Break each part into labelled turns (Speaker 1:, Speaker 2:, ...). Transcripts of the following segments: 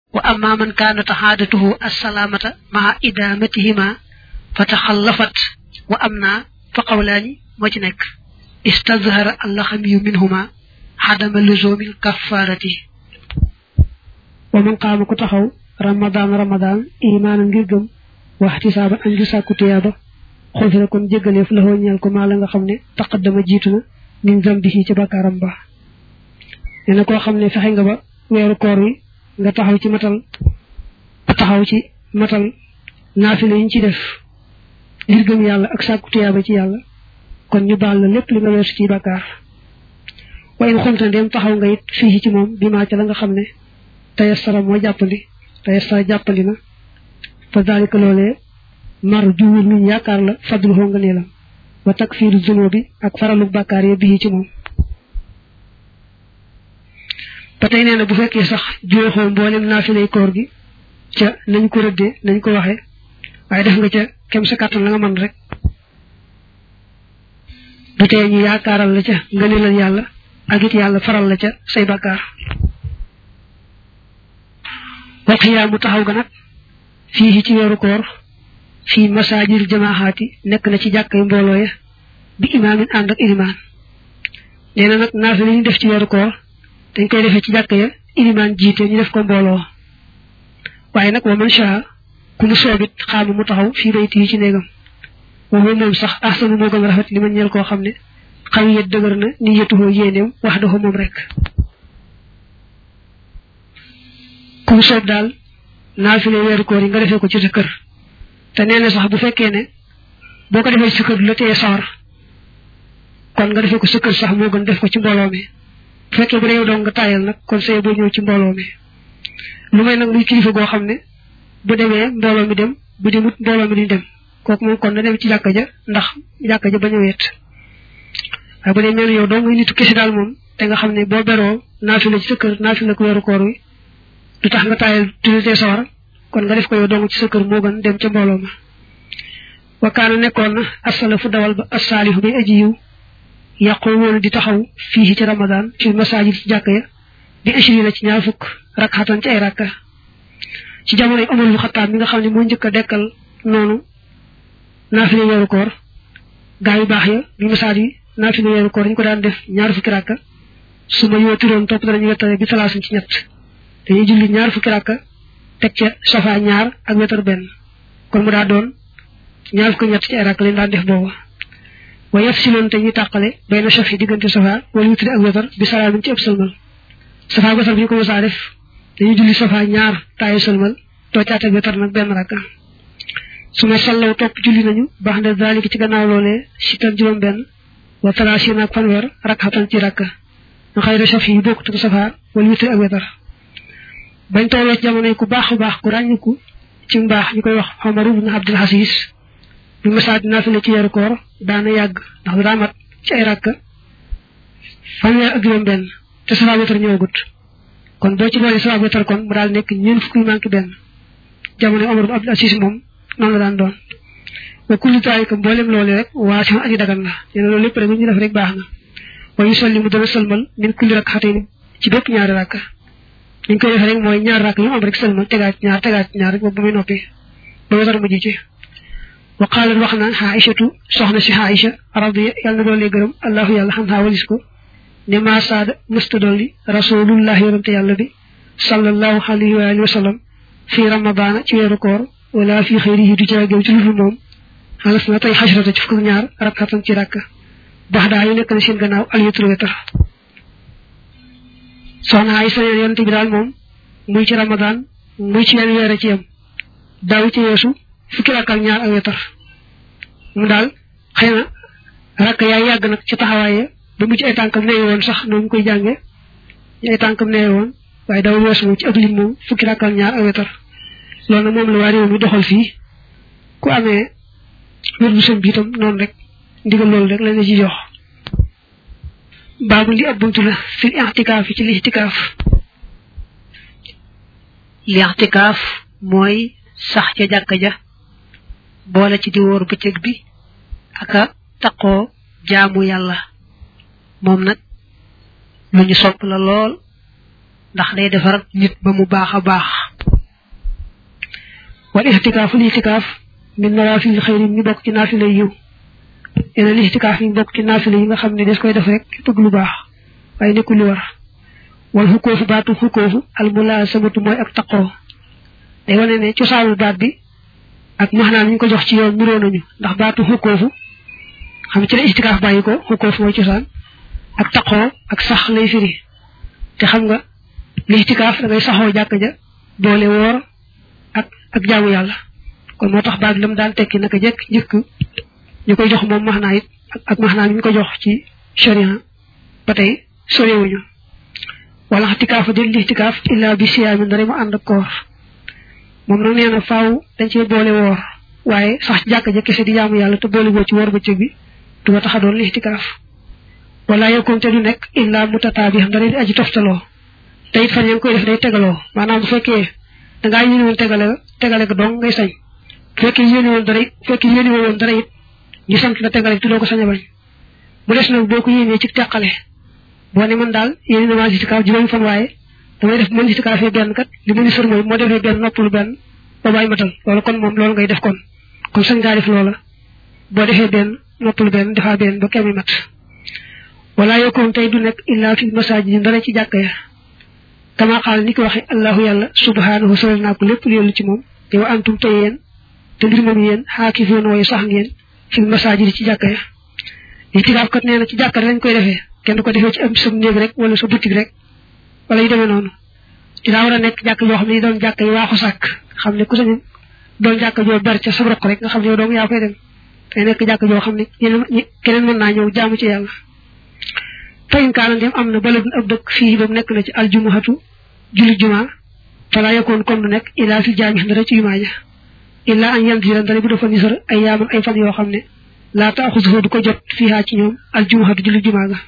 Speaker 1: wa amma man kaanat xaadatuhu assalaamata maa idaamatihima fa taxallafat wa am naa fa qawlaani moo ci nekk istazhara allaxamiyu minhuma xadama luzumil kafaarati
Speaker 2: wa man qaama ku taxaw ramadaan ramadaan imaanan ngir gëm waxtisaaba an ju sàkku tuyaaba xufira kon jéggaleef la ñeel ko maa la nga xam ne taqaddama jiitu na min zambihi ci bakkaaram ba nee na koo xam ne fexe nga ba weeru koor wi nga taxaw ci matal taxaw ci matal naafila yi ñu ci def ngir gëm yàlla ak sàkku tuyaaba ci yàlla kon ñu baal la lépp li nga weesu ci bakkaar waaye in xomta ndem taxaw nga it fii ci moom bi maa ca la nga xam ne tayassara moo jàppandi tayassara jàppandi na fa daalika loolee mar juwul luñ yaakaar la fadlu xoo nga neelam wa takfiiru zunubi ak faralu bàkkaar ya bii ci moom ba tey nee na bu fekkee sax jooxoo mboolem naafilay koor gi ca nañ ko rëddee nañ ko waxee waaye def nga ca kem sa kàttan la nga mën rek du tee ñu yaakaaral la ca nga neelal yàlla ak it yàlla faral la ca say bàkkaar wal xiyaamu taxaw ga nag fii ci weeru koor fii masaajil jamaaxaati nekk na ci jàkkay mbooloo ya bi imaamin ànd ak ilimaan nee na nag naafi li ñu def ci weeru koor dañ koy defee ci jàkk ya ilimaan jiite ñu def ko mbooloo waaye nag wa man shaa ku mu soobit xaama mu taxaw fii bayti yi ci néegam waxu moom sax ahsanu moo gën a rafet li ma ñeel koo xam ne xaw yet dëgër na ni yetuhoo yéeneem wax dafa moom rek ku mu soob daal naafile weeru koor yi nga defee ko ci sa kër te nee na sax bu fekkee ne boo ko defee ci sa kër du la teye sawar kon nga defee ko sa kër sax moo gën def ko ci mbooloo mi bu fekkee bu dee yow dong nga taayal nag kon say boo ñëw ci mbooloo mi lu may nag muy kilifa goo xam ne bu demee mbooloo mi dem bu demut mbooloo mi duñ dem kooku moom kon na dem ci jàkka ja ndax jàkka ja bañ a weet waaye bu dee mel yow dong ngay nitu kese daal moom te nga xam ne boo beroo naafila ci sa kër naafila ko weeru koor wi du tax nga taayal tulitee sawar kon nga def ko yow dong ci sa kër moo gën dem ca mbooloo ma wakaana nekkoon na asalafu dawal ba asaalihu bay aji yiw yàqoo woon di taxaw fii ci ramadan fi masaajid ci jàkk ya bi ashrina ci ñaar fukk rakxatan ci ay rakka ci jamonoy Omar lu Xattaab mi nga xam ne moo njëkk a dekkal noonu naafile weeru koor gaa yu baax ya bi masaaj yi naafile weeru koor dañu ko daan def ñaar fukki rakka su ma yootiroon topp danañu wettale bi talaasin ci ñett dañuy julli ñaar fukki rakka teg ca safa ñaar ak wetar benn kon mu daa doon ñaar fukki ñett ci ay rakka lañ daan def boobu wa yaf si loon te ñuy tàqale bay na safi diggante safa wala witri ak wetar bi salaamin ci ëpp sëlmal safa wetar bi ñu ko mosaa def dañuy julli safa ñaar taayu sëlmal toocaat ak wetar nag benn rakka su ma sallaw topp julli nañu baax na daalika ci gannaaw loolee si tan juróom benn wa talaasiin ak fanweer rakxatan ci rakka nga xëy na safi yi bokkut ak safa wala witri ak wetar bañ tolloo ci jamono yi ku baax baax ku ràññiku ci mbaax ñu koy wax Omar ibn Abdul Aziz bi masaa dinaa fi ne ci weeru koor daana yàgg ndax daa mat ci ay rakka fanweer ak juróom benn te safa wetar ñëwagut kon boo ci boole safa wetar kon mu daal nekk ñeent fukki manqué benn jamono Omar ibn Abdul Aziz moom noonu la daan doon wa kulli taalika mboolem loolu rek waa si aji dagan la nee na loolu lépp rek lu ñu def rek baax na wa yusalli mu dana sëlmal min kulli rakxatayn ci bépp ñaari rakka ñu koy defee rek mooy ñaar rakk yu am rek sëlmal tegaat ñaar tegaat ñaar rek ba bu muy noppi ba wetar mujj ci wa qaalat wax na Aïchatu soxna si Aïcha radi yàlla na doole gërëm allahu yàlla xam xaa walis ko ne maa saada mësta dolli rasulullah yonante yàlla bi sallallahu alayhi wa alihi wa sallam fii ramadaana ci weeru koor wala fii xëyrihi du caagéew ci lufu moom xalas na tey xasrata ci fukk ñaar rakkatan ci rakk bax daa yu nekk na seen gannaaw aliyatul wetar soxna ay sa yonent bi daal moom muy ci ramadan muy ci yenn weer ci yam daaw ci yeesu fukki rakk ak ñaar ak wetar mu daal xëy na rakk yaay yàgg nag ci taxawaaye ba mu ci ay tànkam neewe woon sax noonu koy jànge ay tànkam neewe woon waaye daw weesu moom ci ab lim moom fukki rakk ak ñaar ak wetar loolu nag moom la waa réew mi doxal fii ku amee wér bu sën bi itam noonu rek ndigal loolu rek la ci jox baabu li ab buntu la fil i'tikaaf ci li i'tikaaf
Speaker 1: li i'tikaaf mooy sax ca jàkka ja boole ci di wóor bëccëg bi aka taqoo jaamu yàlla moom nag lu ñu sopp la lool ndax day defar nit ba mu baax a baax
Speaker 2: wal ixtikaaf li ixtikaaf min nawaafil xayri ñu bokk ci naafila yiw yeneen li ixtikaaf ñu bokk ci naafila yi nga xam ne des koy def rek bëgg lu baax waaye nekkul lu war wal xukkoofu baatu xukkoofu al mulaasamatu mooy ak taqoo day wane ne cosaanul baat bi ak maxnaam ñu ko jox ci yoon nuroo nañu ndax baatu xukkoofu xam ci la ixtikaaf bàyyi ko xukkoofu mooy cosaan ak taqoo ak sax lay firi te xam nga li ixtikaaf da ngay saxoo jàkk ja boole woor ak ak jaamu yàlla kon moo tax baat lam daan tekki naka jekk njëkk ñu koy jox moom maxnaa it ak maxnaa ñu ko jox ci sharia ba tey sorewuñu wala ixtikaafa del li ixtikaaf illa bi siyaamin dara mu ànd ak koor moom nag nee na faaw dañ cee boole woor waaye sax jàkk ja kese di jaamu yàlla te boole boo ci woor bëccëg bi du ko tax a doon li ixtikaaf wala yokkoon te du nekk illa mutataabi xam dara di aji toftaloo te it fan yaa ngi koy def day tegaloo maanaam bu fekkee da ngaa yéene woon tegale tegale ko dong ngay sañ bu fekkee yéene woon dara it bu fekkee yéene woon dara it ñu sant la tegale te doo ko sañ a bañ mu des nag boo ko yéenee ci teqale boo ne man daal yéene na maa istikaaf juróomi fan waaye damay def mën istikaafee benn kat li ma ni sër mooy moo defee benn noppalu benn ba bàyyi matal loolu kon moom loolu ngay def kon kon sañ ngaa def loola boo defee benn noppalu benn defaa benn ba kemi mat wala yokkoon tey du nekk illa fi masaajid dara ci jàkka ya kama xaal ni ko waxe allahu yàlla subhanahu solal naa ko lépp lu ci moom te wa antum tey yéen te mbir moom yéen xaakifoon waaye sax ngeen fi masaajid ci jàkka ya itikaaf kat nee na ci jàkka lañ koy defee kenn ko defee ci am sa néeg rek wala sa boutique rek wala yu demee noonu dinaa war a nekk jàkk yoo xam ne doon jàkk yi waaxu sàkk xam ne ku sañu doon jàkk joo ber ca sa roq rek nga xam ne yow dong yaa koy dem te nekk jàkk joo xam ne ñeneen keneen mën naa ñëw jaamu ci yàlla fayin kaana dem am na baladun ab dëkk fii ba mu nekk na ci aljumuhatu julli juma fala yakkoon kon du nekk illaa fi jaami dara ci jumaa ja illaa an yan diran dara bu dafa nisar ay yaaman ay fan yoo xam ne laa taaxusuhu du ko jot fiihaa ci ñoom aljumuhatu julli jumaa ga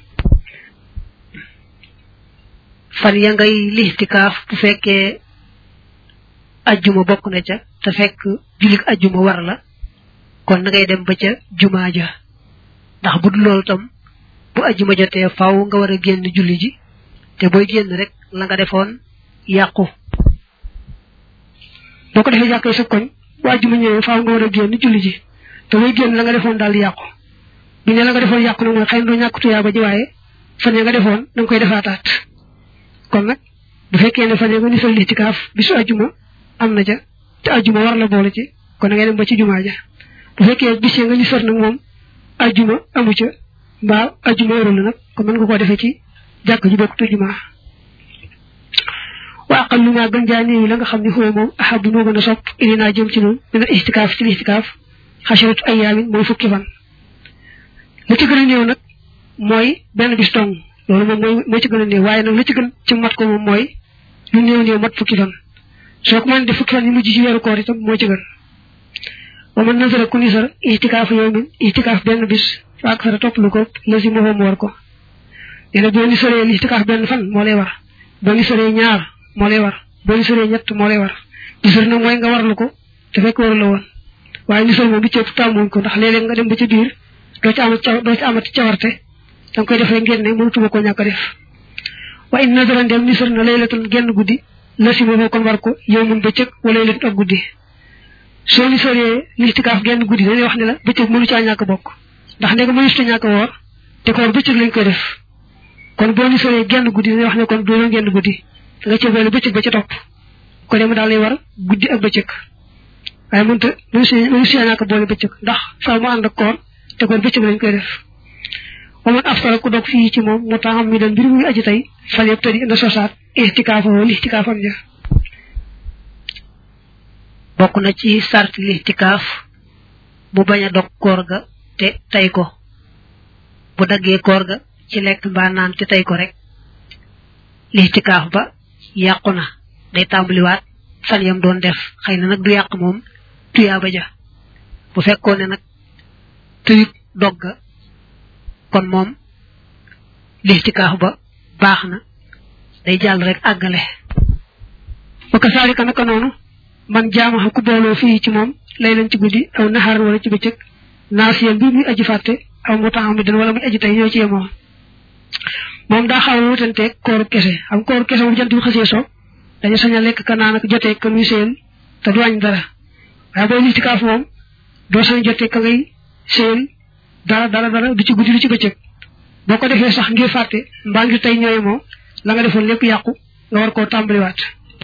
Speaker 1: fan ya ngay listikaaf bu fekkee ajjuma bokk na ca te fekk jullik ajjuma war la kon na ngay dem ba ca jumaa ja ndax bu dul loolu tam bu ajjuma jotee faaw nga war a génn julli ji te booy génn rek la nga defoon yàqu
Speaker 2: boo ko defee jàkkee sa koñ bu ajjuma ñëwee faaw nga war a génn julli ji te booy génn la nga defoon daal di yàqu bi ne la nga defoon yàqu nag mooy xëy na doo ñàkk tuyaa ba ji waaye fan ya nga defoon da nga koy defaataat kon nag bu fekkee ne fan ya nga nisal listikaaf bisu ajjuma am na ca te ajjuma war la boole ci kon da ngay dem ba ci jumaa ja bu fekkee bis ya nga nisal nag moom ajjuma amu ca mbaa ajjuma warul nag kon mën nga koo defee ci jàkk ji bokk tu jumaa wa aqallu ma gën jaa néew la nga xam ne xoo moom ahabu moo gën a sopp ili naa jëm ci noonu mina istikaaf ci istikaaf xasharatu ayaamin mooy fukki fan la ci gën a néew nag mooy benn bis dong loolu moom mooy moo ci gën a néew waaye nag la ci gën ci mat ko moom mooy lu néew néew mat fukki fan soo ko mën def fukki fan yi mujj ci weeru koor itam moo ci gën wa man nasara ku nisar istikaaf yawmin istikaaf benn bis waak sara topp lu ko la si moo mu war ko nee na boo nisaree istikaaf benn fan moo lay war boo nisaree ñaar moo lay war boo nisaree ñett moo lay war nisar nag mooy nga warlu ko te fekk waru la woon waaye nisar moom bi ci ëpp tàmmuñ ko ndax léeg-léeg nga dem ba ci biir doo ci amat doo ci amati cawarte da nga koy defee ngeen ne mënutuma ko ñàkk a def wa in nadara ndem nisar na laylatun genn guddi la si moo kon war ko yow mun bëccëg wala laylatun ak guddi soo nisaree listikaaf genn guddi dañuy wax ne la bëccëg mënu caa ñàkk bokk ndax ndega mënu ci ñàkk woor te koor bëccëg lañ koy def kon boo nisaree genn guddi dañuy wax ne kon doo genn guddi da nga ci boole bëccëg ba ca topp ko dem daal lay war guddi ak bëccëg waaye mënta mënu si mënu si ñàkk boole bëccëg ndax faaw mu ànd ak koor te koor bëccëg lañ koy def waman aftara ku dog fii ci moom mu taxam mi dan mbir muy aji tey fal yëpp tëddi ina sosaat istikaafoo listikaafam ja
Speaker 1: bokk na ci sart listikaaf mu bañ a dog koor ga te tey ko bu daggee koor ga ci lekk mbaa naan te tey ko rek listikaaf ba yàqu na day tàmbaliwaat fan yam doon def xëy na nag du yàq moom tuyaaba ja bu fekkoon ne nag tëyut dog ga kon moom listikaaf ba baax na day jàll rek àggale
Speaker 2: wa kasaalika naka noonu man jaamaxa ku booloo fii ci moom lay leen ci guddi aw naxaran wala ci bëccëg naasiyan bi muy aji fàtte aw mu taxam mi dan wala muy aji tey ñoo ci yemoo moom daa xaw a wutanteeg kooru kese xam kooru kese moom jant bi xasee so dañu sañ a lekk ka naan ak jotee ka muy seen te du wàññi dara waaye booy listikaaf moom doo sañ jotee ka ngay seen dara dara dara du ci guddi du ci bëccëg boo ko defee sax ngir fàtte mbaa ngir tey ñooy moo la nga defoon lépp yàqu nga war koo tàmbaliwaat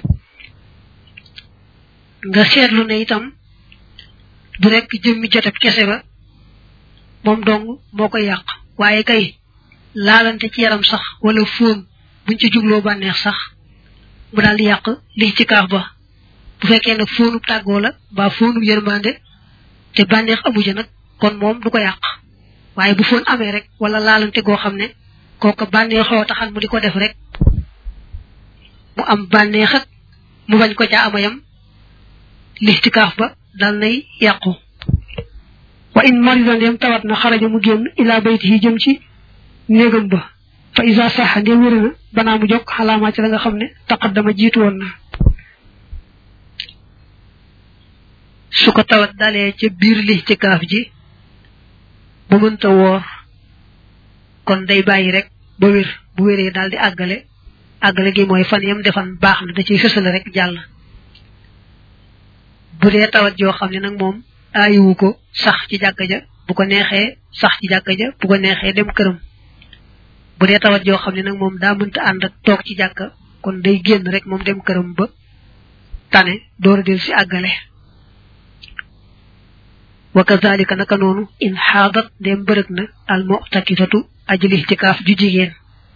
Speaker 1: nga seetlu ne itam du rek jëmmi joteb kese ba moom dong moo koy yàq waaye kay laalante ci yaram sax wala fóon buñ ci jubloo bànneex sax mu daal di yàq li ci kaaf ba bu fekkee nag fóonub tàggoo la mbaa fóonub yërmande te bànneex amu ja nag kon moom du ko yàq waaye bu fóon amee rek wala laalante goo xam ne kooka bànneexoo taxal mu di ko def rek mu am bànneex ak mu bañ ko ca amayam listikaaf ba dal nay yàqu
Speaker 2: wa in marida ndem tawat na xaraja mu génn ila baytihi jëm ci néegam ba fa isa saxa ndem wéri na banaa mu jokk xalaamaa ci la nga xam ne taqaddama jiitu woon na
Speaker 1: su ko tawat dalee ca biir listikaaf ji ba mënta woor kon day bàyyi rek ba wér bu wéree daal di àggale àggale gi mooy fan yam defan baax na da ciy fësale rek jàll bu dee tawat joo xam ne nag moom aayiwu ko sax ci jàkka ja bu ko neexee sax ci jàkka ja bu ko neexee dem këram bu dee tawat joo xam ne nag moom daa mënta ànd ak toog ci jàkka kon day génn rek moom dem këram ba tane door a del si àggale wa kazalika naka noonu in xaadat ndem bërëg na al mu'takifatu aji lixtikaaf ju jigéen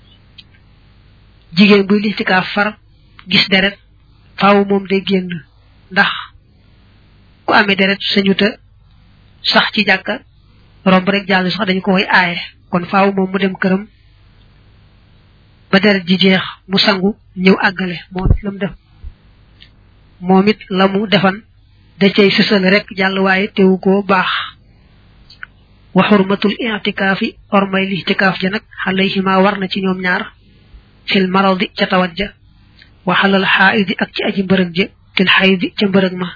Speaker 1: jigéen buy lixtikaaf far gis deret faaw moom day génn ndax ku amee deret sañu ta sax ci jàkka romb rek jàll sax dañu ko koy aaye kon faaw moom mu dem këram ba deret ji jeex mu sangu ñëw àggale moom it lam def moom it la mu defan da cay sësal rek jàll waaye teewu koo baax wa xurmatul i'tikaafi ormay lixtikaaf ja nag xalayhima war na ci ñoom ñaar fil maradi ca tawat ja wa xalal xaayidi ak ci aji mbërëg ja fil xaydi ca mbërëg ma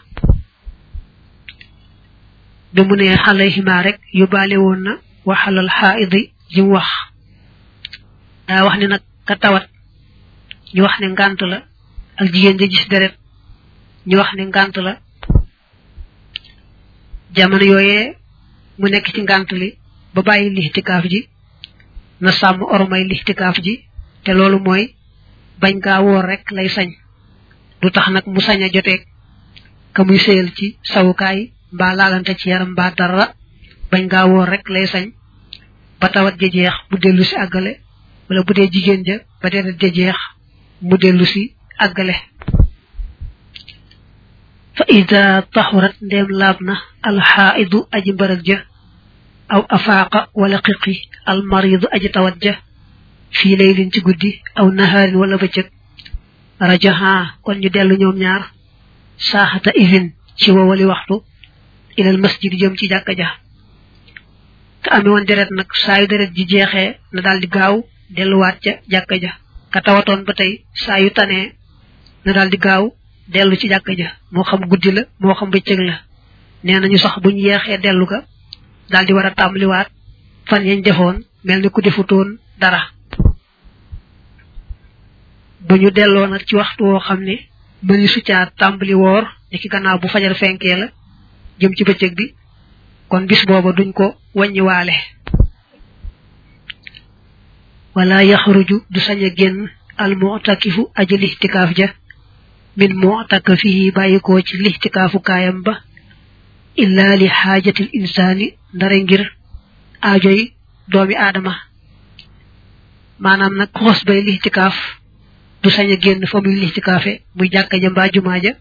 Speaker 1: bi mu ne xalayhima rek yóbbaale woon na wa xalal xaayidi ji mu wax daa wax ne nag ka tawat ñu wax ne ngànt la ak jigéen ja gis deret ñu wax ne ngànt la jamono yooyee mu nekk ci ngànt li ba bàyyi lixtikaaf ji na sàmm ormay lixtikaaf ji te loolu mooy bañ gaa woor rek lay sañ du tax nag mu sañ a joteeg ka muy sëyal ci sawukaay mbaa laalante ci yaram mbaa dara bañ gaa woor rek lay sañ ba tawat ja jeex mu dellu si àggale wala bu dee jigéen ja ba deret ja jeex mu dellu si àggale fa ida taxurat ndéem laab na alxaaidu aji mbërëg ja aw afaaqa wala xiqi almaridu aji tawat ja fii laylin ci guddi aw nahaarin wala bëccëg rajaha kon ñu dellu ñoom ñaar saaxata izin ci wowali waxtu ilal masjid jëm ci jàkka ja ka amee woon deret nag saa yu deret ji jeexee na daal di gaaw delluwaat ca jàkka ja ka tawatoon ba tey saa yu tanee na daal di gaaw dellu ci jàkka ja moo xam guddi la moo xam bëccëg la nee nañu sax buñ yeexee dellu ga daal di war a tàmbaliwaat fan yañ defoon mel ni ku defutoon dara bu ñu delloo nag ci waxtu woo xam ne mëni su caa tàmbali woor ni ki gannaaw bu fajar fenkee la jëm ci bëccëg bi kon bis booba duñ ko wàññiwaale wala yaxruju du sañ a génn al mu'takifu aji lixtikaaf ja min mu'takafihi bàyyikoo ci lixtikaafu kaayam ba illa li xaajatil insaani ndare ngir aajoy doomi aadama maanaam nag xos bay lixtikaaf du sañ a génn fa muy lixtikaafe muy jàkka ja mbaa jumaa ja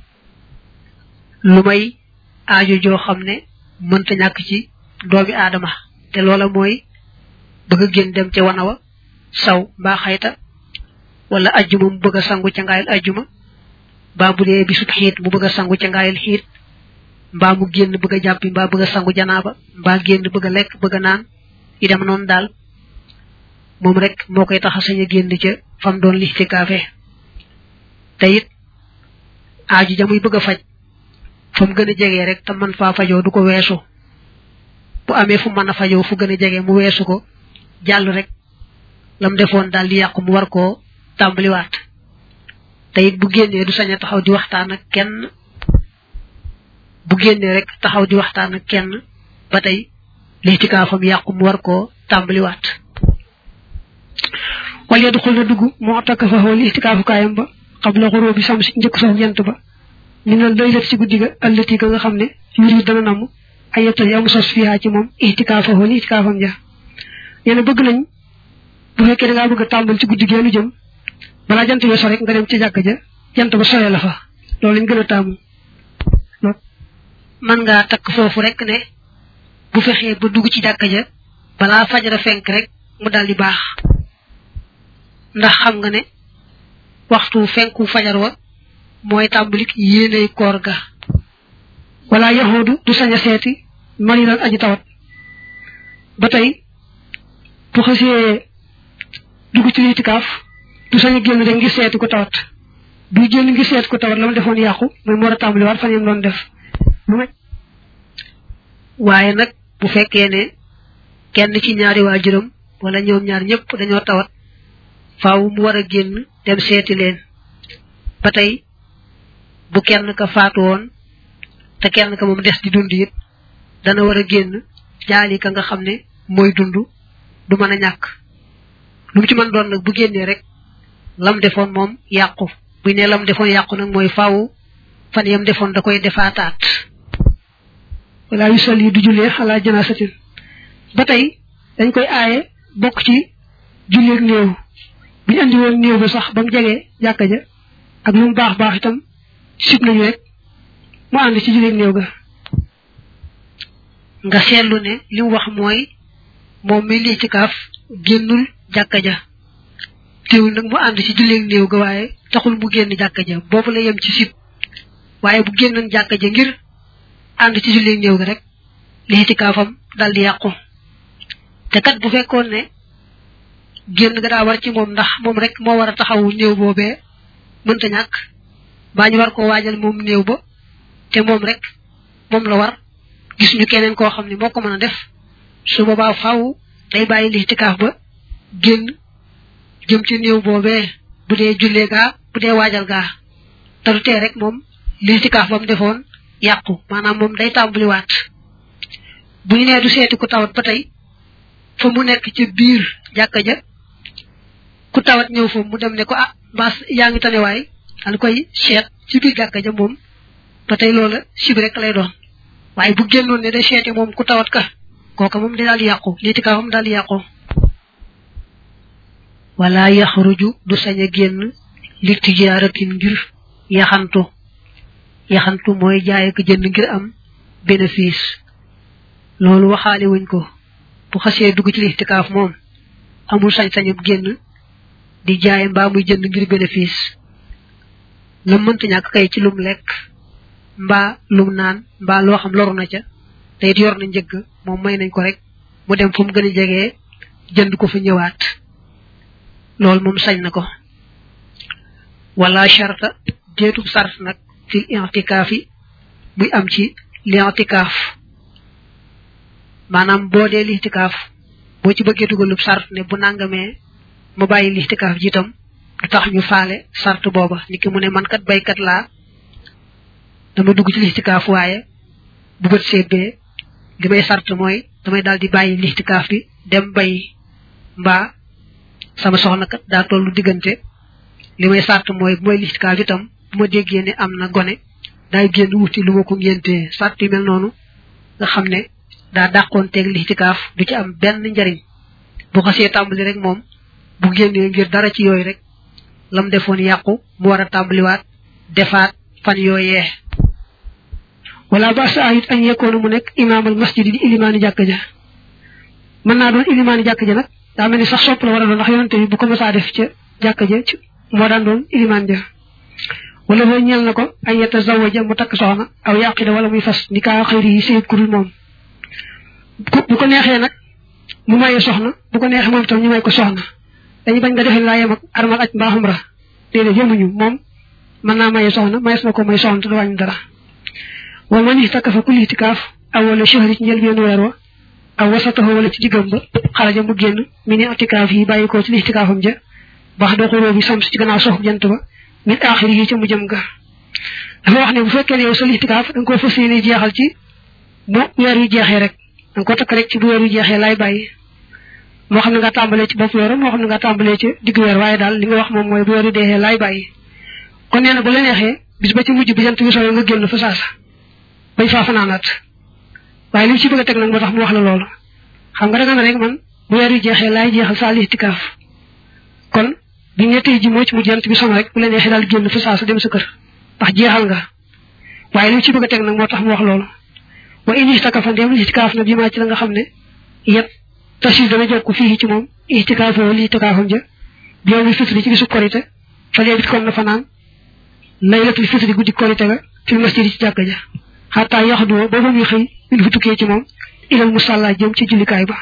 Speaker 1: lu may aajo joo xam ne mënta ñàkk ci doomi aadama te loola mooy bëgg a génn dem ca wanawa saw mbaa xayta wala ajjuma mu bëgg a sangu ca ngaayal ajjuma mbaa bu dee bisub xiit mu bëgg a sangu ca ngaayal xiit mbaa mu génn bëgg a jàppi mbaa bëgg a sangu janaaba mbaa génn bëgg a lekk bëgg a naan yi dem noonu daal moom rek moo koy tax a sañ a génn ca fam doon lixtikaafe te it aaju ja muy bëgg a faj fa mu gën a jegee rek te man faa fajoo du ko weesu bu amee fu mën a fajoo fu gën a jege mu weesu ko jàll rek lam defoon daal di yàqu mu war koo tàmbaliwaat te it bu génnee du sañ a taxaw di waxtaan ak kenn bu génnee rek taxaw di waxtaan ak kenn ba tey lixtikaafam yàqu mu war koo tàmbaliwaat
Speaker 2: wal yadxul na dugg moo takk fa xool lixtikaafu kaayam ba xabla xuroo bi sam si njëkk sox jant ba minal laylat ci guddi ga allati ga nga xam ne yuri dana namm ay yettal yamu sos fiyaa ci moom ihtikaafa xool ihtikaafam ja yéen bëgg nañ bu fekkee da ngaa bëgg a tàmbal ci guddi geenu jëm balaa jant bi so rek nga dem ci jàkk ja jant ba soyee la fa loolu lañ gën a taamu
Speaker 1: man ngaa takk foofu rek ne bu fexee ba dugg ci jàkk ja balaa fajara fenk rek mu daldi baax ndax xam nga ne waxtu fenku fajar wa mooy tàmbalik yéeney koor ga
Speaker 2: wala yahudu du sañ a seeti mariran aji tawat ba tey bu xasee dugg ci litikaaf du sañ a génn rek ngir seeti ko tawat du génn ngir seeti ko tawat la ma defoon yàqu mooy mu war a tàmbali waat fan yam doon def lu ma
Speaker 1: waaye nag bu fekkee ne kenn ci ñaari waajuram wala ñoom ñaar ñëpp dañoo tawat faaw mu war a génn dem seeti leen ba tey bu kenn ka faatu woon te kenn ka moom des di dund it dana war a génn jaali ka nga xam ne mooy dund du mën a ñàkk lu mu ci mën doon nag bu génnee rek lam defoon moom yàqu buy ne lam defoon yàqu nag mooy faaw fan yam defoon da koy defaataat
Speaker 2: wala yu sol yi du jullee xalaa janaasatin ba tey dañ koy aaye bokk ci julleeg néew bu ñu andi woon néew ba sax ba mu jegee jàkka ja ak lu mu baax baax itam sib nañu rek mu ànd ci julleeg néew ga
Speaker 1: nga seetlu ne li mu wax mooy moom mi lii ci kaaf génnul jàkka ja teewul nag mu ànd ci julleeg néew ga waaye taxul mu génn jàkka ja boobu la yem ci sib waaye bu génnoon jàkka ja ngir ànd ci julleeg néew ga rek lii ci kaafam dal di yàqu te kat bu fekkoon ne génn ga daa war ci moom ndax moom rek moo war a taxawu néew boobee mënta ñàkk baa ñu war koo waajal moom néew ba te moom rek moom la war gis ñu keneen koo xam ne moo ko mën a def su boobaa faaw day bàyyi lixtikaaf ba génn jëm ci néew boobee bu dee jullee gaa bu dee waajal gaa te du tee rek moom lixtikaaf ba mu defoon yàqu maanaam moom day tàmbaliwaat bu ñu nee du seeti ku tawat ba tey fa mu nekk ci biir jàkka ja ku tawat ñëw fa mu dem ne ko ah mbaas yaa ngi tane waay daal koy seet ci biir jàkka ja moom ba tey loola sib rek lay doon waaye bu génnoon ne day seeti moom ku tawat ka kooka moom day daal di yàqu liitikaafam daal di yàqu wala yaxruju du sañ a génn li tijaaratin ngir yaxantu yaxantu mooy jaay ak jënd ngir am bénéfice loolu waxaale wuñ ko bu xasee dugg ci lixtikaaf moom amul sañ-sañub génn di jaay mbaa muy jënd ngir bénéfice la mënta ñàkk kay ci lum lekk mbaa lum naan mbaa loo xam loru na ca te it yor na njëgg moom may nañ ko rek mu dem fu mu gën a jegee jënd ko fa ñëwaat loolu moom sañ na ko wala sharta déetub sart nag fil i'tikaaf yi muy am ci li'tikaaf maanaam boo dee lixtikaaf boo ci bëggee dugalub sart ne bu nangamee ma bàyyi lixtikaaf ji itam du tax ñu faale sart booba niki mu ne man kat baykat laa dama dugg ci lixtikaaf waaye bu bët seetbee li may sart mooy damay daal di bàyyi lixtikaaf bi dem bay mbaa sama soxna kat daa tollu diggante li may sart mooy bu may lixtikaaf itam bu ma déggee ne am na gone daay génn wuti lu ma ko ngéntee sart yu mel noonu nga xam ne daa dàqoon teeg lixtikaaf du ci am benn njariñ bu xasee tàmbali rek moom bu génnee ngir dara ci yooyu rek lam defoon yàqu mu war a tàmbaliwaat defaat fan yooyee
Speaker 2: wala ba sa ayit añ yekkoona mu nekk imaamal masjid di ilimaani jàkk ja mën naa doon ilimaani jàkk ja nag daa mel ni sax sopp la war a doon ndax yonante bi bu ko mësaa def ca jàkk ja moo daan doon ilimaan ja wala boo ñeel na ko ay yetta zawaja mu takk soxna aw yàqida wala muy fas ni kaa xëyri yi séyit kurul moom bu ko neexee nag mu maye soxna bu ko neexee moom itam ñu may ko soxna dañu bañ nga defee laa yem ak armal aj mbaa xumra déedéet yemuñu moom mën naa maye soxna mayees na ko may soxna te du wàññi dara wala man ittaka fa kulli itikaaf aw wala shahri ci njëlbéenu weer wa aw wasataho wala ci diggam ba xaraja mu génn mi ni itikaaf yi bàyyi ko ci li itikaafam ja bax da xuroo bi sam ci gannaaw soxu jant ba min aaxiri yi ca mu jëm ga dafa wax ne bu fekkee ne yow sa listikaaf da nga ko fas yéene jeexal ci bu weer wi jeexee rek da nga ko takk rek ci bu weer wi jeexee laay bàyyi moo xam ne nga tàmbalee ci bopp weer moo xam ne nga tàmbalee ci digg weer waaye daal li nga wax moom mooy bu weer wi deexee laay bàyyi kon nee na bu la neexee bis ba ci mujj bi jant bi sooyee nga génn fa saasa bañ faa fanaanaat waaye li mu ci bëgg a teg nag moo tax mu wax la loolu xam nga da nga ne rek man bu weer wi jeexee laay jeexal saa listikaaf kon bi nga tey ji moo ci mujj jant bi sono rek bu la neexee daal génn fa saasa dem sa kër ndax jeexal nga waaye li mu ci bëgg a teg nag moo tax mu wax loolu wa in istakafa ndem listikaaf na bi maa ci la nga xam ne yëpp tasis dana jokk fii ci moom istikaafoo li istikaafam ja bi yow mi fitri ci bisu korite fa léebit kon na fanaan laylatul fitri guddi korite ga fil masjid ci jàkka ja xataa yaxdoo booba muy xëy min fu tukkee ci moom ilal musalla jëm ci jullikaay ba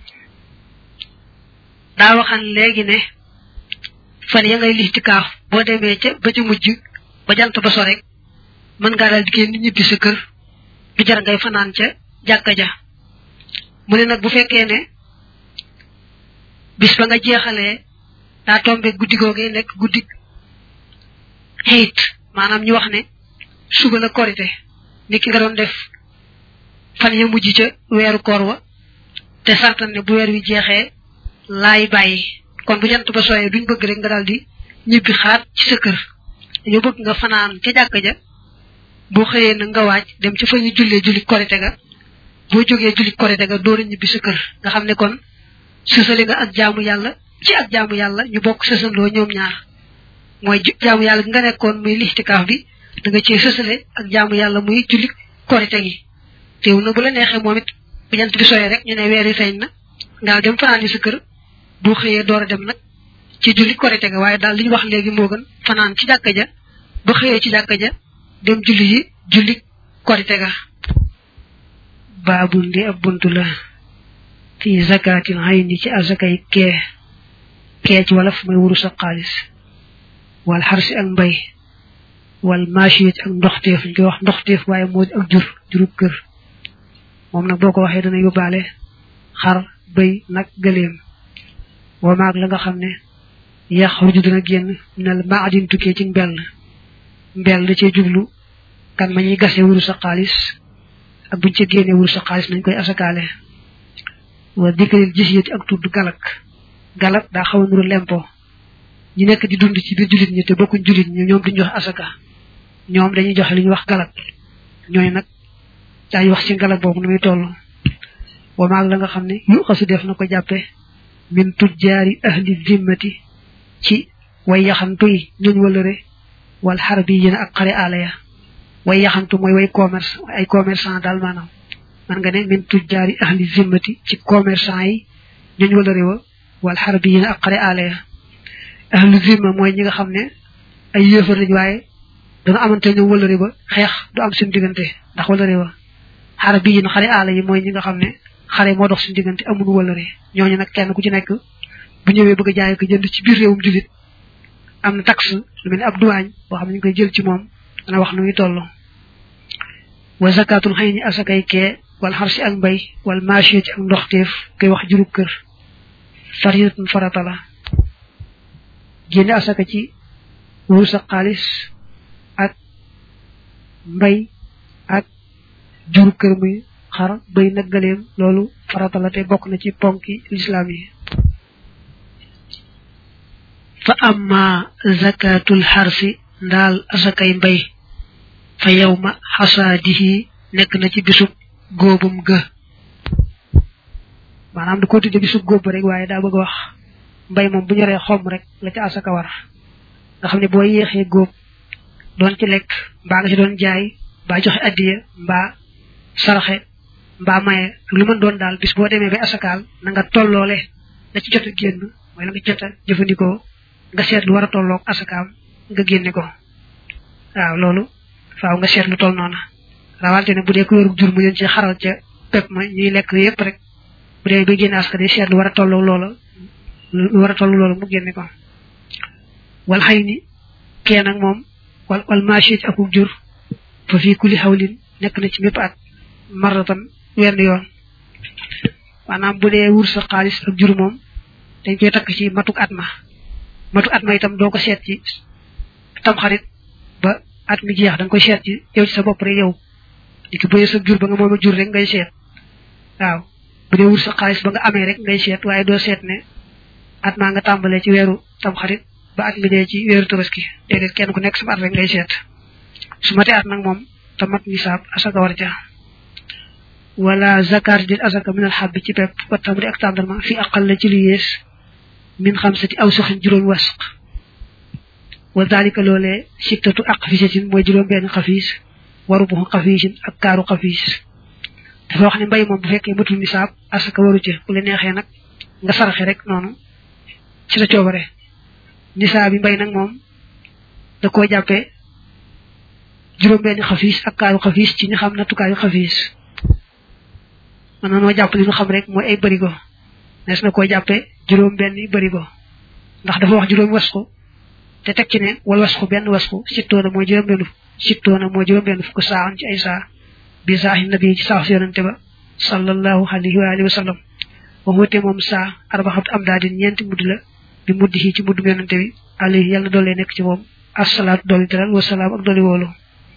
Speaker 1: daa waxan léegi ne fan ya ngay listikaaf boo demee ca ba ca mujj ba jant ba so rek mën ngaa daal di génn ñibbi sa kër du jar ngay fanaan ca jàkka ja mu ne nag bu fekkee ne bis ba nga jeexalee daa tombe guddi googee nekk guddi xëyit maanaam ñu wax ne suba la korite ni ki nga doon def fan ya mujj ca weeru koor wa te santan ne bu weer wi jeexee laay bàyyi kon bu jant ba sooyee duñ bëgg rek nga daal di ñibbi xaat ci sa kër dañoo bëgg nga fanaan ca jàkka ja boo xëyee na nga waaj dem ci fa ñu jullee julli korite ga boo jógee julli korite ga door a ñibbi sa kër nga xam ne kon sësale nga ak jaamu yàlla ci ak jaamu yàlla ñu bokk sësandoo ñoom ñaar mooy jaamu yàlla gi nga nekkoon muy listikaaf bi da nga cee sësale ak jaamu yàlla muy julli korite gi teew na bu la neexee moom it bu jant bi sooyee rek ñu ne weer yi feeñ na nga dem fanaan sa kër boo xëyee door a dem nag ci julli korite ga waaye daal li ñu wax léegi moo gën fanaan ci jàkka ja ba xëyee ci jàkka ja dem julli yi julli korite ga
Speaker 2: baabul di ab buntu la fi zakatil hayni ci azakay kee kee ci wolof mooy wuru sa xaalis wal xarsi ak mbay wal maachiyat ak ndoxteef ñu koy wax ndoxteef waaye moo ak jur jurub kër moom nag boo ko waxee dana yóbbaale xar bëy nag gëleem wa maag la nga xam ne yax ruju dana génn nel maadin tukkee ci mbell mbell da cee jublu kan ma ñuy gase wuru sa xaalis ak buñ ca génnee wuru sa xaalis nañ koy asakaale wa dikril gis yéti ak tudd galak galak daa xaw a nuru lempo ñu nekk di dund ci biir jullit ñi te bokkuñ jullit ñi ñoom duñ jox asaka ñoom dañuy joxe li ñuy wax galak ñooy nag daañu wax ci galak boobu nu muy toll wa maag la nga xam ne yu xasu def na ko jàppe min tujjaari ahli zimmati ci way yaxantu yi ñuñ wëlëre wal xarbi yéen ak xare aala ya way yaxantu mooy way commerce ay commerçant daal maanaam man nga ne min tujjaari ahli zimmati ci commerçant yi ñuñ wëlëre wa wal xarbi yéen ak xare aala ya ahli zimma mooy ñi nga xam ne ay yéefar lañ waaye dana amante ñoom wëlëre ba xeex du am suñu diggante ndax wëlëre wa xarbi yéen xare aala yi mooy ñi nga xam ne xare moo dox suñu diggante amuñu wëlëre ñooñu nag kenn ku ci nekk bu ñëwee bëgg a jaay ko jënd ci biir réewum jullit am na taxe lu mel ni ab duwaañ boo xam ne ñu koy jël ci moom dana wax nu muy toll wa zakatul xëy ni asakay kee wal xarsi ak mbay wal maachie ci ak ndoxteef koy wax jurub kër faridatun farata la génne asaka ci wurus ak xaalis ak mbay ak jurub kër muy xar bay nag gëleem loolu farata la te bokk na ci ponki lislaam yi fa amma zakatul xarsi ndaal asakay mbay fa yawma xasaadihi nekk na ci bisub góobum ga maanaam da ko tudde bisub góob rek waaye daa bëgg wax mbay moom bu ñoree xom rek la ca asaka war nga xam ne boo yéexee góob doon ci lekk mbaa nga ci doon jaay mbaa joxe addiya mbaa saraxe mbaa maye ak lu mën doon daal bis boo demee ba asakaal na nga tolloole la ci jot a génn mooy la nga jot a jëfandikoo nga seet lu war a tolloog asakaam nga génne ko waaw loolu faaw nga seet lu toll noona rawante ne bu dee ku yorug jur mu leen ci xaral ca pep ma ñuy lekk yépp rek bu dee ba génne aska day seet lu war a tolloog loola lu war a toll loola mu génne ko wal xëy ni kee nag moom wal wal machit akub jur fa fii kulli xawlin nekk na ci mépp at maratan wenn yoon maanaam bu dee wur sa xaalis ak jur moom dañ koy takk ci matuk at ma matuk at ma itam doo ko seet ci tamxarit ba at mi jeex da nga koy seet ci yow ci sa bopp rek yow niki bu sa jur ba nga moom a jur rek ngay seet waaw bu dee wut sa xaalis ba nga amee rek ngay seet waaye doo seet ne at maa nga tàmbalee ci weeru tam xarit ba at mi dee ci weeru tabaski déedéet kenn ku nekk sama at rek ngay seet su matee at nag moom te mat nisaab asaka war ca wala zakat dit asaka min al habbi ci pepp wa tamri ak tàndarma fi aqal la ci lu yées min xamsati aw suxin juróom wasq wa dalika loolee sittatu aqfisatin mooy juróom benn xafiis waru bu xafiisin ak kaaru xafiis dafa wax ne mbay moom bu fekkee matul nisaab asaka waru ca bu la neexee nag nga saraxe rek noonu ci sa coobare nisaab bi mbay nag moom da koo jàppee juróom benn xafiis ak kaaru xafiis ci ñu xam nattukaayu xafiis mën na noo jàpp li ñu xam rek mooy ay bërigo nes na koo jàppee juróom benn bërigo ndax dafa wax juróom wasku te teg ci ne wal wasku benn wasku sittoona mooy juróom benn sittoona mooy juróom benn fukk saaxan ci ay saa bi saaxi nabi ci saax si yonante ba sallallahu alayhi wa alihi wa sallam wa wute moom saa arbaxatu am daa din ñeenti mudd la bi mudd yi ci muddum yonante bi alayhi yàlla na doolee nekk ci moom assalaatu dooli teral wasalaam ak dooli woolu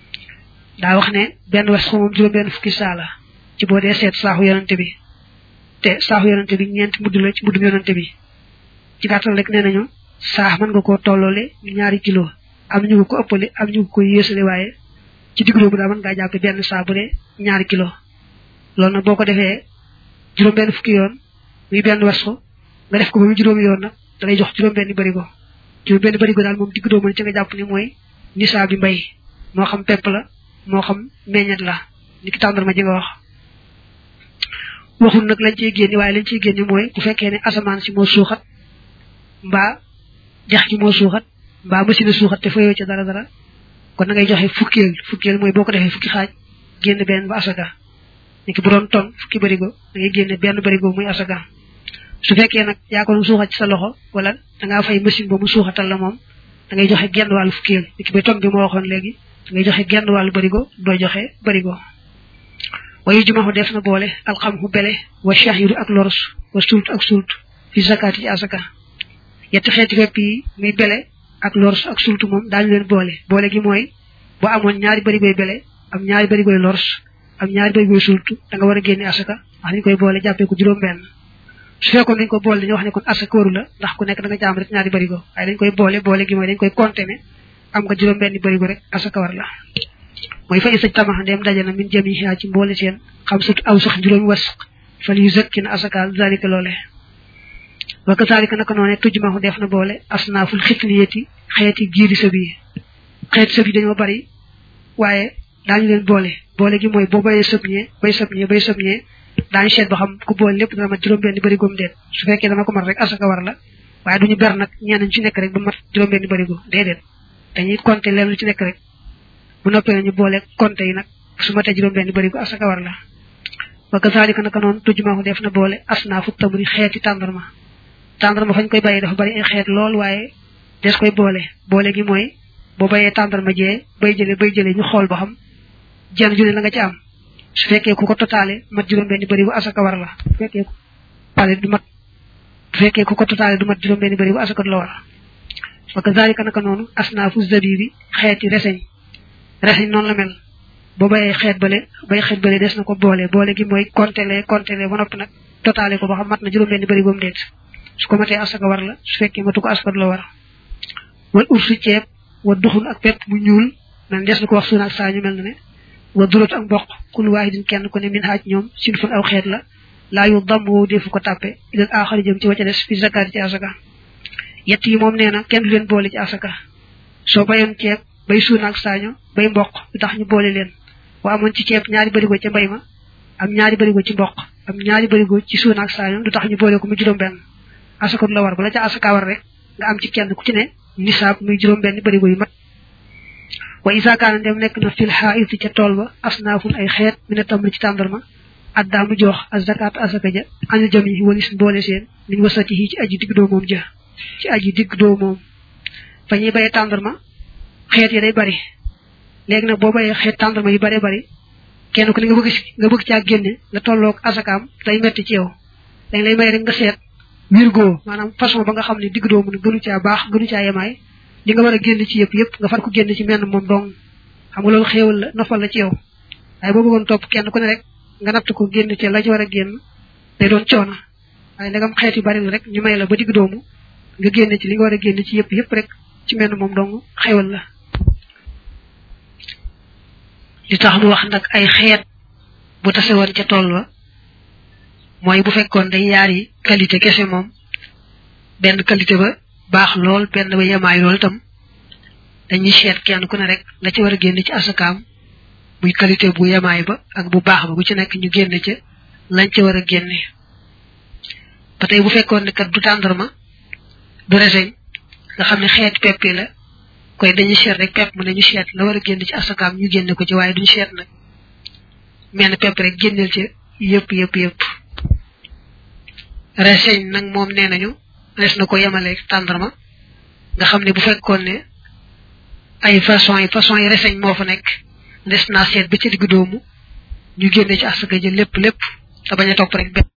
Speaker 2: daa wax ne benn wasku moom juróom benn fukki saa la ci boo dee seet saaxu yonante bi te saaxu yonante bi ñeenti mudd la ci muddum yonante bi ci gàttal rek nee nañu saax mën nga koo tolloole ñaari kilo am ñu ko ëppale am ñu ko yéesale waaye ci digg doomu daa mën ngaa jàppe benn saa bu dee ñaari kilo loolu nag boo ko defee juróom benn fukki yoon muy benn wasku nga def ko ba mu juróomi yoon nag da lay jox juróom benn barigo juróom benn barigo daal moom digg doomu ci nga jàpp ni mooy nisaa bi mbay moo xam pepp la moo xam meññet la ni ki tàndarma ji nga wax waxul nag lañ ciy génni waaye lañ ciy génni mooy bu fekkee ne asamaan si moo suuxat mbaa jax gi moo suuxat mbaa machine suuxat te fayoo ca dara dara kon na ngay joxe fukkeel fukkeel mooy boo ko defee fukki xaaj génn benn ba asaka ni ki bu doon ton fukki barigo da ngay génne benn barigo muy asaka su fekkee nag yaa ko doon suuxat ci sa loxo wala da ngaa fay machine ba mu suuxatal la moom da ngay joxe genn wàllu fukkeel ni ki ba ton bi moo waxoon léegi da ngay joxe genn wàllu barigo doo joxe barigo wayu jumaxu def na boole alxamxu bele wa shahiru ak lors wa sult ak sult fi zakati ci asaka yetti xeeti fepp yi muy bele ak lors ak sult moom daañu leen boole boole gi mooy boo amoon ñaari barigoy bele am ñaari barigoy lors am ñaari barigoy sult da nga war a génne asaka wax dañ koy boole jàppee ko juróom benn su fekkoon dañ ko boole dañu wax ne kon asaka waru la ndax ku nekk da nga jaam rek ñaari barigo waaye dañ koy boole boole gi mooy dañ koy compter ne am nga juróom benn barigo rek asaka war la mooy fa isa tamax ndem daje na min jami xiyaa ci mboole seen xam sut aw sax juróomi wasq fal yu zakki na asakaal zalika loole wa kazalika naka noone tujmaxu def na boole asnaaful xifliyati xeeti giiri sëb yi xeeti sëb yi dañoo bari waaye daañu leen boole boole gi mooy boo bayee sëb ñee bay sëb ñee bay sëb ñee daañu seet ba xam ku boole lépp dana mat juróom benn barigo mu déet su fekkee dana ko mat rek asaka war la waaye duñu ber nag ñeneen ci nekk rek ba mat juróom benn barigo déedéet dañuy compter leen lu ci nekk rek bu noppee nañu boole compter yi nag su matee juróom benn barigo asaka war la wa kazalika naka noonu tujmaxu def na boole asnaafu tamri xeeti tàndarma tàndarma fañ koy bàyyi dafa bari ay xeet lool waaye des koy boole boole gi mooy boo bayee tàndarma jee bay jële bay jële ñu xool ba xam jenn ju ne la nga ci am su fekkee ku ko totaale mat juróom benn barigo asaka war la su fekkee ku totaale du mat bu fekkee ku ko totaale du mat juróom benn barigo asaka du la war wa kazalika naka noonu asnaafu zabibi xeeti reseñ reseñ noonu la mel boo bayee xeet bale bay xeet bale des na ko boole boole gi mooy compter compter ba noppi nag totaale ko ba xam mat na juróom benn barigo mu déet su ko matee asaka war la su fekkee matu ko asaka du la war wal ursu ceeb wa duxun ak pepp mu ñuul nan des na ko wax suuna ak saa ñu mel na ne wa durat ak mboq kul waahidin kenn ku ne min haaj ñoom sin fun aw xeet la laa yu damm woowu defu ko tàppe ilal aaxari jëm ci wacca des fi zakaati ci asaka yett yi moom nee na kenn du leen boole ci asaka soo bayoon ceeb bay suuna ak saaño bay mboq lu tax ñu boole leen wa amoon ci ceeb ñaari barigo ca mbay ma am ñaari barigo ci mboq am ñaari barigo ci suuna ak saaño lu tax ñu boole ko mu juróom benn asaka du la war bala ca asaka war rek nga am ci kenn ku ci ne nisaab muy juróom benn barigo yu mat wa isa kaana dem nekk na fil xaa'iti ca tool ba asnaafun ay xeet mi ne tam ci tàndarma addaa mu jox azakaat asaka ja anil jam yi walis mboole seen min wasati yi ci aji digg doo moom ja ci aji digg doo moom fa ñuy bayee tàndarma xeet yi day bari léegi nag boo bayee xeet tàndarma yu bari bari kenn ku ne nga bëgg nga bëgg caa génne nga tolloog asakaam day metti ci yow dañ lay may rek nga seet wirgoo maanaam façon ba nga xam ne digg doo mën gënu caa baax gënu caa yemaay li nga war a génn ci yëpp yëpp nga far ko génn ci menn moom dong xam nga loolu xéewal la nofal la ci yow waaye boo bëggoon topp kenn ku ne rek nga natt ko génn ci la ci war a génn day doon coono waaye ndegam xeet yu bari la rek ñu may la ba digg doomu nga génn ci li nga war a génn ci yëpp yëpp rek ci mel moom dong xéewal la li tax mu wax nag ay xeet bu tase woon ca tool wa mooy bu fekkoon day yaari qualité kese moom benn qualité ba baax lool benn ba yemaay lool itam dañuy seet kenn ku ne rek la ci war a génn ci asakaam muy qualité bu yemaay ba ak bu baax ba bu ci nekk ñu génn ca lañ ca war a génne ba tey bu fekkoon ne kat du tàndarma du reseñ nga xam ne xeet pepp yi la koy dañuy seet rek pepp mu ne ñu seet la war a génn ci asakaam ñu génne ko ci waaye duñu seet nag menn pepp rek génneel ci yëpp yëpp yëpp reseñ nag moom nee nañu des na ko yemale tàndarma nga xam ne bu fekkoon ne ay façon yi façon yi reseñ moo fa nekk des naa seet ba ci diggu doomu ñu génne ci asaka ji lépp lépp te bañ a topp rek benn